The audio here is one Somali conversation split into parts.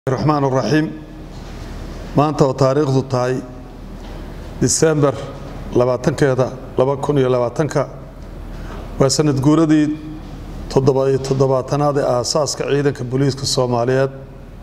raxmaan raxiim maanta oo taariikhdu tahay disembar labaatankeeda laba kun iyo labaatanka waa sanad guuradii toddoba-iyo toddobaatanaad ee aasaaska ciidanka booliiska soomaaliyeed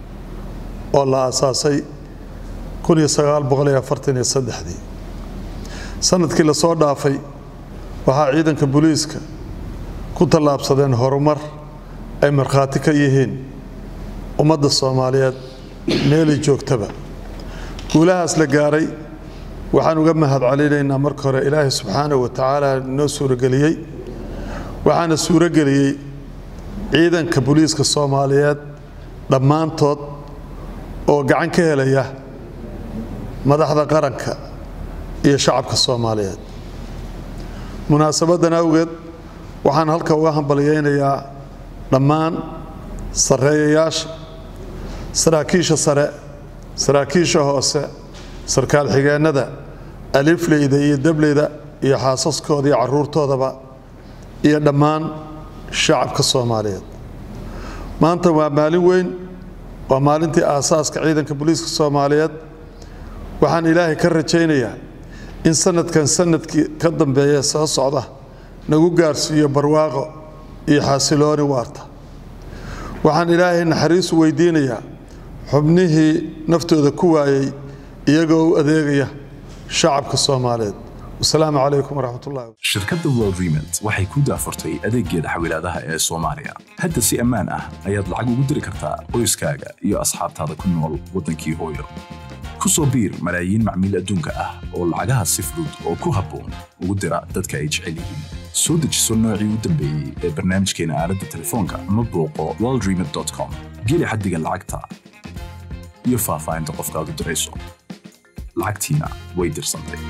oo la aasaasay kun iyo sagaal boqol iyo afartan iyo saddexdii sanadkii lasoo dhaafay waxaa ciidanka booliiska ku tallaabsadeen horumar ay markhaati ka yihiin ummadda soomaaliyeed meelay joogtaba guulahaas la gaaray waxaan uga mahad celinaynaa marka hore ilaahay subxaanahu wa tacaala noo suurageliyey waxaana suurageliyey ciidanka booliiska soomaaliyeed dhammaantood oo gacan ka helaya madaxda qaranka iyo shacabka soomaaliyeed munaasabaddan awgeed waxaan halka uga hambalyaynayaa dhammaan sarreeyayaasha saraakiisha sare saraakiisha hoose sarkaal xigeennada alifleyda iyo dableyda iyo xaasaskooda iyo carruurtoodaba iyo dhammaan shacabka soomaaliyeed maanta waa maalin weyn waa maalintii aasaaska ciidanka booliiska soomaaliyeed waxaan ilaahay ka rajaynayaa in sanadkan sanadkii ka dambeeya soo socda nagu gaarsiiyo barwaaqo iyo xasilooni waarta waxaan ilaahay naxariisu weydiinayaa xubnihii naftooda ku waayey iyagoo u adeegaya shacabka soomaaliyeed wasalaamu calaykum waraxmatullahi shirkadda world remit waxay ku daafurtay adeeggeeda xawilaadaha ee soomaaliya hadda si ammaan ah ayaad lacag ugu diri kartaa qoyskaaga iyo asxaabtaada ku nool waddankii hooyo ku soo biir malaayiin macmiil adduunka ah oo lacagaha si fudud oo ku habboon ugu dira dadka ay jecel yihiin soo dejiso noocii u dambeeyey ee barnaamijkeena aaladda telefoonka ama booqo worldremit.com geli xaddiga lacagta iyo faahfaahinta qofkaad u dirayso lacagtiina way dirsantay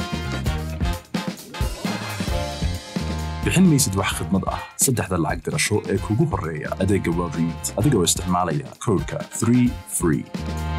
bixin maysid wax khidmad ah saddexda lacag dirasho ee kugu horreeya adeegga world remit adigoo isticmaalaya koodhka 3 free